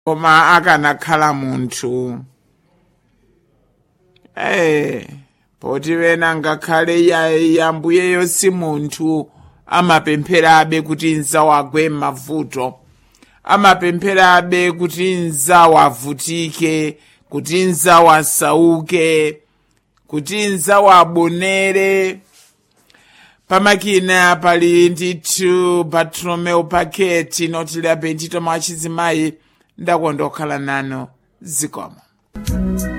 koma akanakhala munthu eh poti wena ngakhale yambuyeyo si munthu amapempherabe kuti nzawagwe m'mavuto amapempherabe kuti nzawo avutike kuti nzawo asauke kuti nzawo abonere pamakina pali ndithu bartolomeu paketi notile apentito mwa chizimayi ndakondokhala nano zikomo